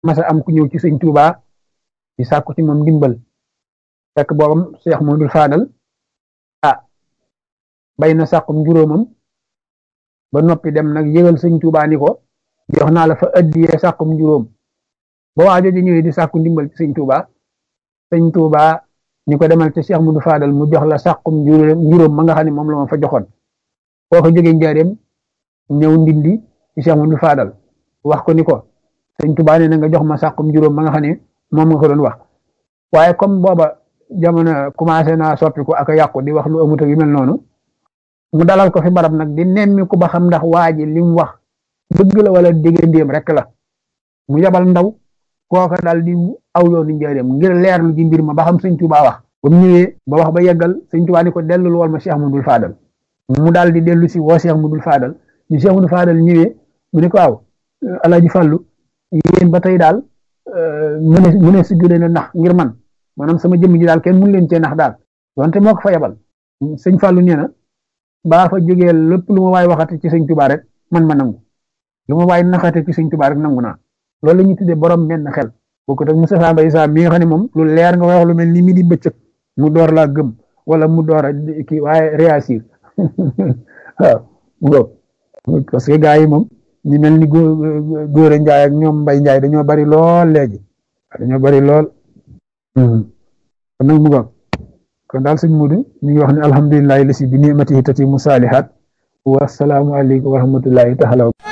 masa am ku ñëw ci sëñ Tuuba di sàkku ci moom ndimbal fekk boobam Cheikh Modou Fadal ah bay na sàkkum juróomam ba noppi dem nag yëgal sëñ Tuuba ni ko jox naa la fa addiyee sàkkum juróom ba waa jooju ñëwee di sàkku ndimbal ci sëñ Tuuba sëñ Tuuba ni ko demal ci Cheikh Modou Fadal mu jox la sàkkum juróom ma nga xam ne moom la ma fa joxoon boo ko jógee njaareem ñëw ndindi ci Cheikh Modou Fadal wax ko ni ko sëñ Tuuba ne na nga jox ma sàkkum juróom ma nga xam ne moom nga ko doon wax waaye comme booba jamono commencé naa soppiku ak a yàqu di wax lu amut ak yu mel noonu mu dalal ko fi barab nag di nemmi ku ba xam ndax waa ji li mu wax dëgg la wala déggandéem rek la mu yabal ndaw kooka daal di aw yoonu njaareem ngir leerlu ji mbir ma ba xam sëñ Tuuba wax ba mu ñëwee ba wax ba yeggal sëñ Tuuba ni ko dellul wool ma Cheikh Modou Fadal mu daal di dellu si woo Cheikh Modou Fadal ñu Cheikh Modou Fadal ñëwee mu ne ko waaw Alaaji Fàllu yéen ba tey daal mu ne mu ne si gën a nax ngir man maanaam sama jëmm ji daal kenn mun leen cee nax daal wante moo ko fa yebal sëñ Fàllu nee na baa fa jógee lépp lu ma waay waxate ci sëñ Tuuba rek man ma nangu lu ma waay naxate ci sëñ Tuuba rek nangu naa loolu la ñuy tuddee borom menn xel bokkut ak Moustapha Mbaye Sa mi nga xam ne moom lu leer nga wax lu mel ni mi di bëccëg mu door laa gëm wala mu door a kii waaye réagir waaw parce que gars yi moom ñu mel ni góor a njaay ak ñoom mbay njaay dañoo bari lool léegi dañoo bari lool kon nag mu ngoog kon daal sëñ Mudu ñu ngi wax ne alhamdulilahi lasi bi nimatihi tatimu saalihaat wa salaamu aleykum wa rahmatullahi taala